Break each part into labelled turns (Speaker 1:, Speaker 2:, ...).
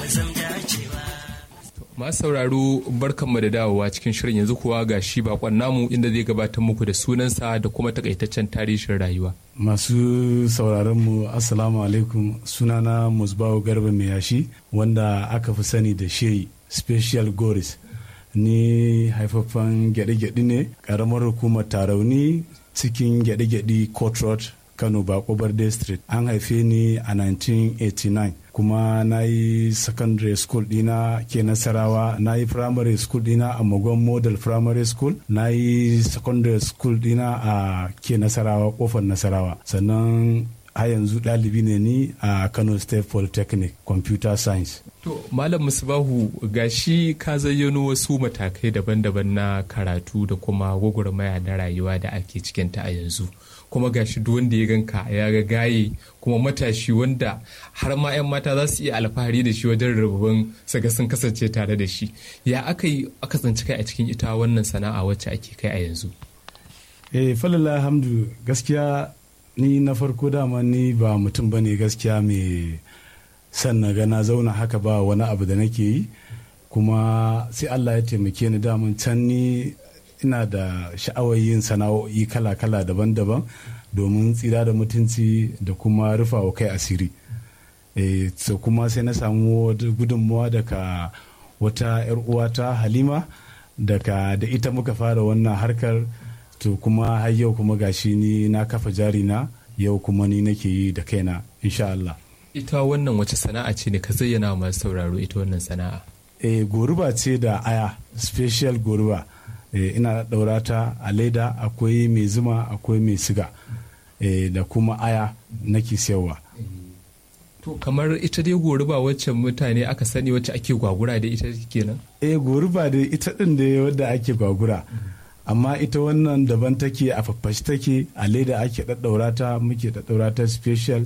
Speaker 1: masu sauraro barkanmu da dawowa cikin shirin yanzu kuwa ga shi bakon namu inda zai gabatar muku da sunansa da kuma takaitaccen tarihin rayuwa.
Speaker 2: Masu sauraronmu Assalamu alaikum sunana Musbahu Garba mai yashi wanda aka fi sani da Shehi Special Goris. Ni haifaffen gyaɗe-gyaɗe ne ƙaramar hukumar Tarauni cikin gyaɗe-gyaɗe Court Road Kano Bako Barde Street. An haife ni a 1989. kuma na yi secondary school dina ke nasarawa na yi primary school dina a magon model primary school na yi secondary school dina a ke nasarawa kofar nasarawa sannan a yanzu ɗalibi ne ni a kano state polytechnic computer science
Speaker 1: to malam musbahu gashi ka zayyano wasu matakai daban-daban na karatu da kuma gwagwarmaya na rayuwa da ake cikinta a yanzu kuma gashi duk wanda ya ganka ya ga gaye kuma matashi wanda har ma 'yan mata za su iya alfahari da shi wajen rububin saga sun kasance tare da shi ya aka yi aka tsanci kai a cikin ita wannan sana'a wacce ake kai a yanzu
Speaker 2: eh falala alhamdu gaskiya ni na farko dama ni ba mutum ba ne gaskiya mai san na ga na zauna haka ba wani abu da nake yi kuma sai allah ya taimake ni daman can ni ina da sha'awar yin sana'o'i kala-kala daban-daban domin tsira da mutunci da kuma rufawa kai asiri e, so kuma sai na samu gudunmuwa daga wata 'yar uwata halima daga da ita muka fara wannan harkar to kuma har yau kuma gashi ni na kafa jari na yau kuma ni nake yi da kaina insha Allah.
Speaker 1: ita wannan wace sana'a ce ne ka zayyana masu sauraro ita wannan sana'a
Speaker 2: e, goruba ce da aya special goruba e, ina ɗaura ta a leda akwai mai zuma akwai mai siga e, da kuma aya nake siyarwa
Speaker 1: to kamar ita dai goruba wacce mutane aka sani wacce ake gwagura da ita kenan
Speaker 2: e goruba da ita ɗin da wadda ake gwagura amma ita wannan daban take a faffashi take a leda ake ɗaɗɗaura ta muke ɗaɗɗaura ta special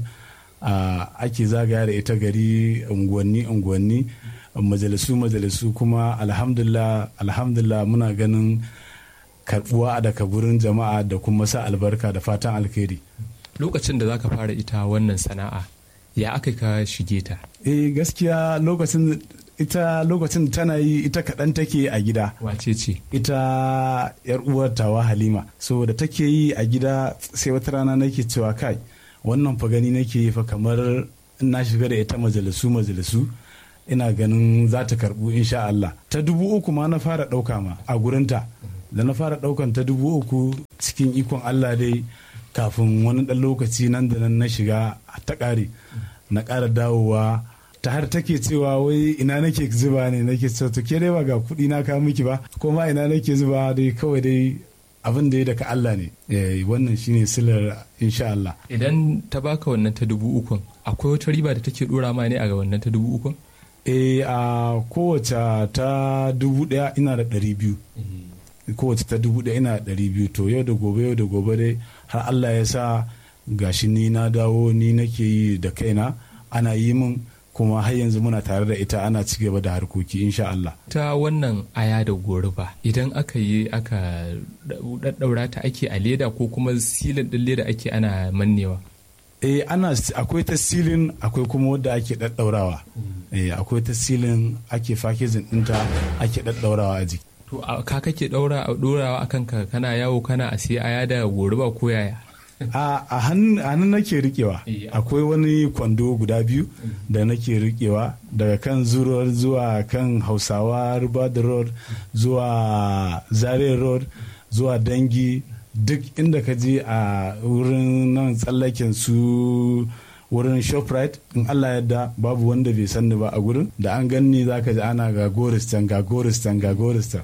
Speaker 2: ake zagaya da ita gari unguwanni unguwanni majalisu majalisu kuma alhamdulillah alhamdulillah muna ganin karbuwa daga gurin jama'a da kuma sa albarka da fatan alkhairi
Speaker 1: lokacin da zaka fara ita wannan sana'a ya aka ka shige ta
Speaker 2: eh gaskiya lokacin ita lokacin tana yi ita kaɗan take a gida
Speaker 1: wace ce
Speaker 2: ita yar uwar tawa halima so da take yi a gida sai wata rana nake cewa kai wannan fa gani nake yi fa kamar na shiga da ita majalisu majalisu ina ganin za ta karbu insha Allah ta dubu uku ma na fara ɗauka ma a gurinta da na fara ɗaukan ta dubu uku cikin ikon Allah dai kafin wani ɗan lokaci nan da nan na shiga ta ƙare na ƙara dawowa ta har take cewa wai ina nake zuba ne nake cewa to ke dai ba ga kuɗi na ka miki ba ko ma ina nake zuba dai kawai dai abin da ya daga Allah ne wannan shine silar insha Allah
Speaker 1: idan ta baka wannan ta dubu ukun akwai wata riba da take dora ma ne a ga wannan ta dubu ukun
Speaker 2: e a kowace ta dubu daya ina da ɗari biyu kowace ta dubu daya ina da ɗari biyu to yau da gobe yau da gobe dai har Allah ya sa gashi ni na dawo ni nake yi da kaina ana yi min kuma har yanzu muna tare da ita ana ci gaba da harkoki insha Allah.
Speaker 1: Ta wannan aya da goruba idan aka yi aka daddaura ta ake a leda ko kuma silin din leda ake ana mannewa.
Speaker 2: Eh ana akwai ta silin akwai kuma wadda ake daddaurawa. Eh akwai ta silin ake fakejin dinta ake daddaurawa a jiki.
Speaker 1: To ka kake daura dorawa akan ka kana yawo kana a sai aya da goruba ko yaya?
Speaker 2: a hannun nake rikewa akwai wani kwando guda biyu da nake rikewa daga kan zuruwar zuwa kan hausawa ribad road zuwa zare road zuwa dangi duk inda ka je a wurin nan tsallaken su wurin shoprite in allah yadda babu wanda bai sanni ba a gurin da an ganni za ka ji ana ga goristan ga goristan ga goristan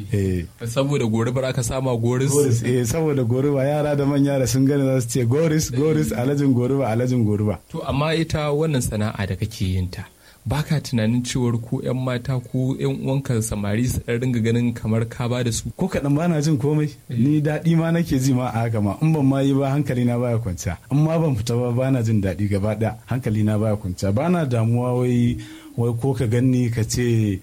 Speaker 1: saboda goribar aka sama goris
Speaker 2: eh saboda goriba yara da manya da sun gani za su ce goris goris alajin goriba alajin goriba
Speaker 1: to amma ita wannan sana'a da kake yin ta baka tunanin cewar ko 'yan mata ko 'yan uwanka samari su ɗan ringa ganin kamar ka ba da su
Speaker 2: ko kaɗan bana jin komai ni daɗi ma nake ji ma a haka ma in ban ma yi ba hankali na baya kwanciya in ma ban fita ba bana jin daɗi gaba ɗaya hankali na baya kwanciya bana damuwa wai wai ko ka ganni ka ce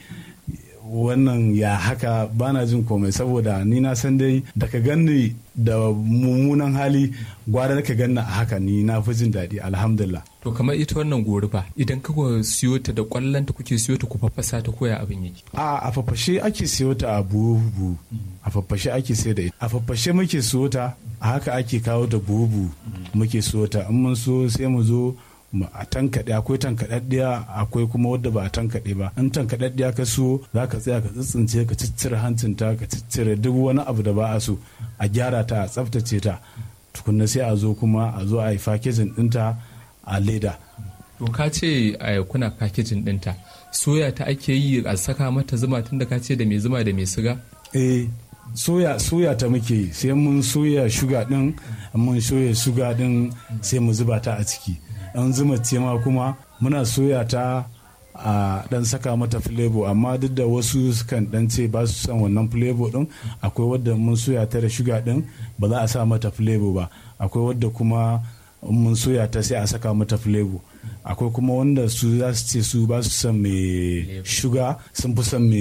Speaker 2: wannan ya haka bana jin komai saboda ni na san dai da ka ganni da mummunan hali gwara ka ganna a haka ni na fi jin daɗi alhamdulillah
Speaker 1: to kamar ita wannan goruba idan ka siyo ta da kwallon ta kuke siyo ta ku faffasa ta koya abin yake
Speaker 2: a a faffashe ake siyo ta a buhu a faffashe ake siyo da ita a faffashe muke siyo ta a haka ake kawo ta buhu muke siyo ta in mun so sai mu zo a tankaɗe akwai tankaɗaɗɗiya akwai kuma wadda ba a tankaɗe ba in tankaɗaɗɗiya ka so za ka tsaya ka tsitsince ka ciccire hancinta ka ciccire duk wani abu da ba a so a gyara ta a tsaftace ta tukunna sai a zo kuma a zo a yi fakejin ɗinta a leda
Speaker 1: to ka ce kuna fakejin ɗinta soya ta ake yi a saka mata zuma tunda ka ce da mai zuma da mai siga
Speaker 2: eh soya soya ta muke yi sai mun soya shuga din mun soya shuga din sai mu zuba ta a ciki an zuma ce ma kuma muna soya ta a dan saka mata flavor amma duk da wasu sukan dan ce ba su son wannan flavor din akwai wadda mun soya ta da shuga din ba za a sa mata flavor ba akwai wadda kuma mun soya ta sai a saka mata flavor akwai kuma wanda su za su ce su ba su son mai shuga sun fi son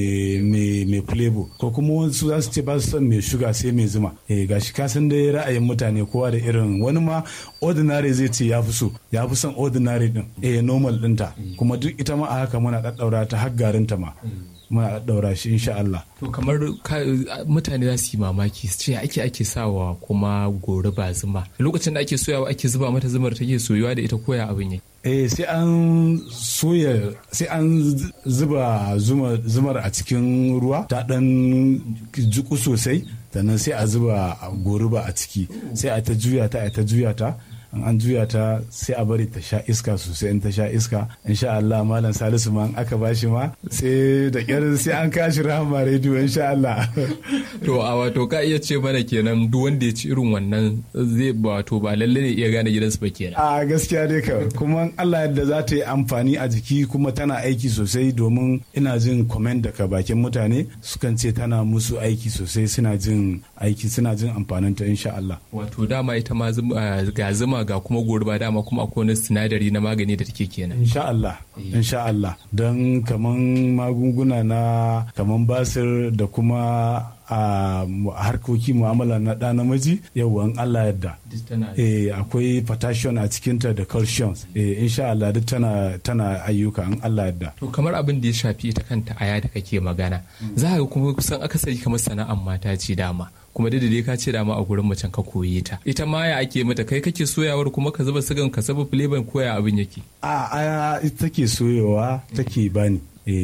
Speaker 2: mai flavor ko kuma wasu za su ce ba su son mai shuga sai mai zuma eh gashi ka san dai ra'ayin mutane kowa da irin wani ma ordinary zai ce ya fi so ya fi son ordinary din eh normal dinta kuma duk ita ma a haka muna daddaura ta har garinta ma muna daura shi insha Allah.
Speaker 1: To kamar mutane za su yi mamaki su ce ake ake sawa kuma gori ba zuma. Lokacin da ake soyawa ake zuba mata zumar take soyuwa da ita koya abin yake.
Speaker 2: Eh sai an soya sai an zuba zumar a cikin ruwa ta dan jiku sosai sannan sai a zuba goruba a ciki sai a ta juya ta a ta juya ta in an juya ta sai a bari ta sha iska sosai in ta sha iska insha Allah malam Salisu ma aka bashi ma sai da kyar sai an kashi rahama rediyo insha Allah
Speaker 1: to a wato ka iya ce mana kenan duk wanda ya ci irin wannan zai wato ba lalle ne iya gane gidansu ba kenan
Speaker 2: a gaskiya dai ka kuma Allah yadda za ta yi amfani a jiki kuma tana aiki sosai domin ina jin comment daga bakin mutane sukan ce tana musu aiki sosai suna jin aiki suna jin amfaninta insha Allah
Speaker 1: wato dama ita ma ga zuma ga kuma gurba dama kuma akwai wani sinadari na magani da take kenan
Speaker 2: insha Allah insha Allah don kaman magunguna na kaman basir da kuma a harkoki mu'amala na ɗa namiji yau Allah yadda eh akwai potassium a cikinta da calcium eh insha Allah duk tana tana ayyuka in Allah yadda
Speaker 1: to kamar abin da ya shafi ita kanta aya da kake magana za ka kuma kusan akasari kamar sana'an mata ce dama kuma da dai ka ce dama a gurin macen ka koye ta ita ma ya ake mata kai kake soyawar kuma ka zuba sigan ka zuba flavor koya abin yake
Speaker 2: a aya ita take soyewa take bani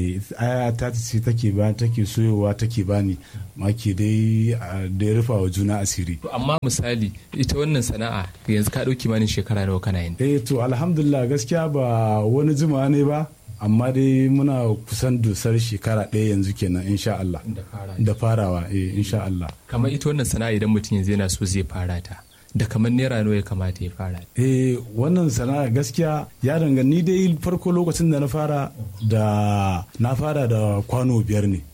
Speaker 2: aya ta ce take ba take soyowa take bani maki dai da ya rufa wa juna asiri
Speaker 1: amma misali ita wannan sana'a yanzu ka ɗauki manin shekara nawa kana yin
Speaker 2: eh to alhamdulillah gaskiya ba wani jima ne ba amma dai muna kusan dusar shekara ɗaya yanzu kenan insha Allah da farawa eh insha Allah
Speaker 1: kamar ita wannan sana'a idan mutum yanzu yana so zai fara ta da kamar naira nawa ya kamata ya fara
Speaker 2: eh wannan sana'a gaskiya ya ni dai farko lokacin da na fara da na fara da kwano biyar ne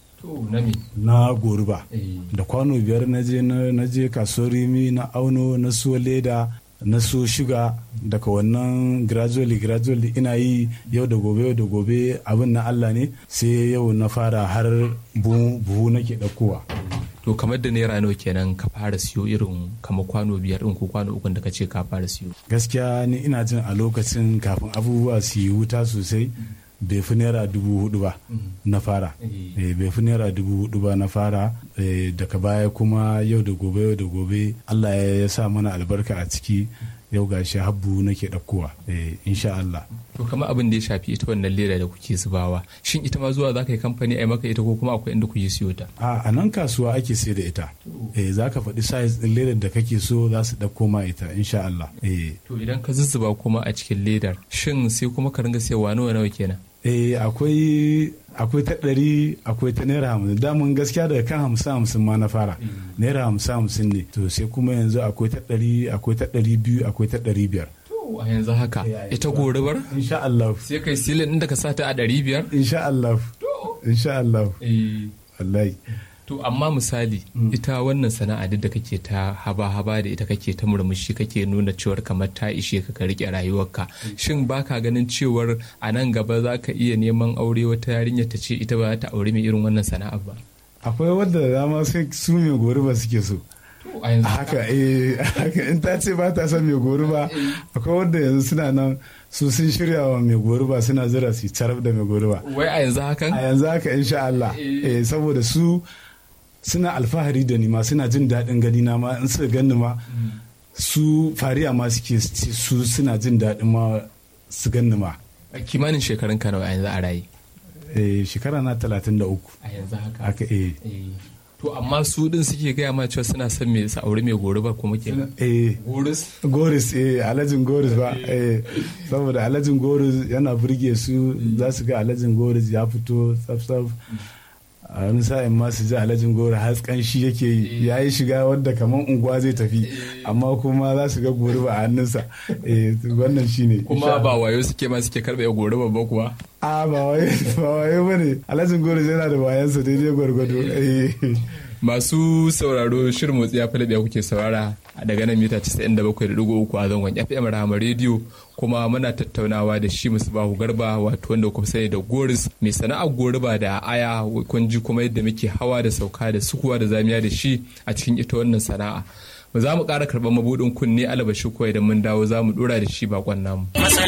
Speaker 2: na goruba da kwano biyar na je na je kasuwar rimi na auno na so leda na so shiga daga wannan gradually gradually ina yi yau da gobe yau da gobe abin na Allah ne sai yau na fara har buhu nake ɗaukowa.
Speaker 1: to kamar da naira nawa kenan ka fara siyo irin kamar kwano biyar ɗin ko kwano ukun da ka ce ka fara siyo
Speaker 2: gaskiya ni ina jin a lokacin kafin abubuwa su yi wuta sosai bai fi naira dubu hudu ba na fara bai fi naira dubu hudu ba na fara daga baya kuma yau da gobe yau da gobe allah ya sa mana albarka a ciki yau ga shi habbu nake ɗaukowa insha Allah.
Speaker 1: To kamar abin da ya shafi ita wannan leda da kuke zubawa shin ita ma zuwa za ka yi kamfani a maka ita ko kuma akwai inda kuke siyo ta?
Speaker 2: A nan kasuwa ake sai da ita. Eh za ka faɗi size ɗin ledar da kake so za su ɗauko ma ita insha Allah.
Speaker 1: To idan ka zuzzuba kuma a cikin ledar shin sai kuma ka ringa sayarwa nawa nawa kenan?
Speaker 2: eh akwai akwai ta ɗari akwai ta naira hamsin damun gaskiya daga kan hamsin hamsin ma na fara naira hamsin hamsin ne to sai kuma yanzu akwai ta ɗari akwai ta ɗari biyu akwai ta ɗari biyar
Speaker 1: a yanzu haka ita gorubar
Speaker 2: insha Allah
Speaker 1: sai kai silin inda ka sata a ɗari biyar
Speaker 2: insha Allah insha Allah wallahi
Speaker 1: To amma misali ita wannan sana'a duk da kake ta haba-haba da ita kake ta murmushi kake nuna cewar kamar ta ishe ka ka rike rayuwarka shin baka ganin cewar a nan gaba za ka iya neman aure wata yarinya ta ce ita ba ta aure mai irin wannan sana'a ba
Speaker 2: akwai wadda dama sai su mai gori ba suke so haka eh haka in ta ce ba ta son mai goruba akwai wanda yanzu suna nan su sun shirya wa mai goruba suna zira su carab da mai goruba
Speaker 1: wai a yanzu hakan
Speaker 2: a yanzu haka insha Allah eh saboda su suna alfahari da ni ma suna jin daɗin gani na ma in suka gani ma su fariya ma suke su suna jin daɗin ma su gani ma
Speaker 1: kimanin shekarun ka nawa yanzu a raye
Speaker 2: eh shekara na talatin da uku
Speaker 1: a yanzu haka
Speaker 2: haka eh
Speaker 1: to amma su din suke gaya ma cewa suna son me sa aure mai gori ba kuma ke
Speaker 2: eh
Speaker 1: goris
Speaker 2: goris eh alhajin goris ba eh saboda alhajin goris yana burge su za su ga alhajin goris ya fito tsaf tsaf a wani sa'in ma su ji alhajin gori haskan shi yake yi ya yi shiga wadda kamar unguwa zai tafi amma kuma za su ga gori ba a hannunsa wannan shi ne
Speaker 1: kuma ba wayo suke ma suke karɓe gori ba kuwa
Speaker 2: a ba wayo ba wayo ba ne alhajin gori yana da wayansa daidai gwargwado
Speaker 1: masu sauraro shirin motsi ya fi kuke saurara daga nan mita 97.3 a zangon fm rahama rediyo kuma muna tattaunawa da shi bahu garba wato wanda kuma sani da goris mai sana'ar goriba da aya kun ji kuma yadda muke hawa da sauka da sukuwa da zamiya da shi a cikin ita wannan sana'a za mu ƙara karɓar mabuɗin kunne alabashi ko idan mun dawo za mu ɗora da shi bakon namu.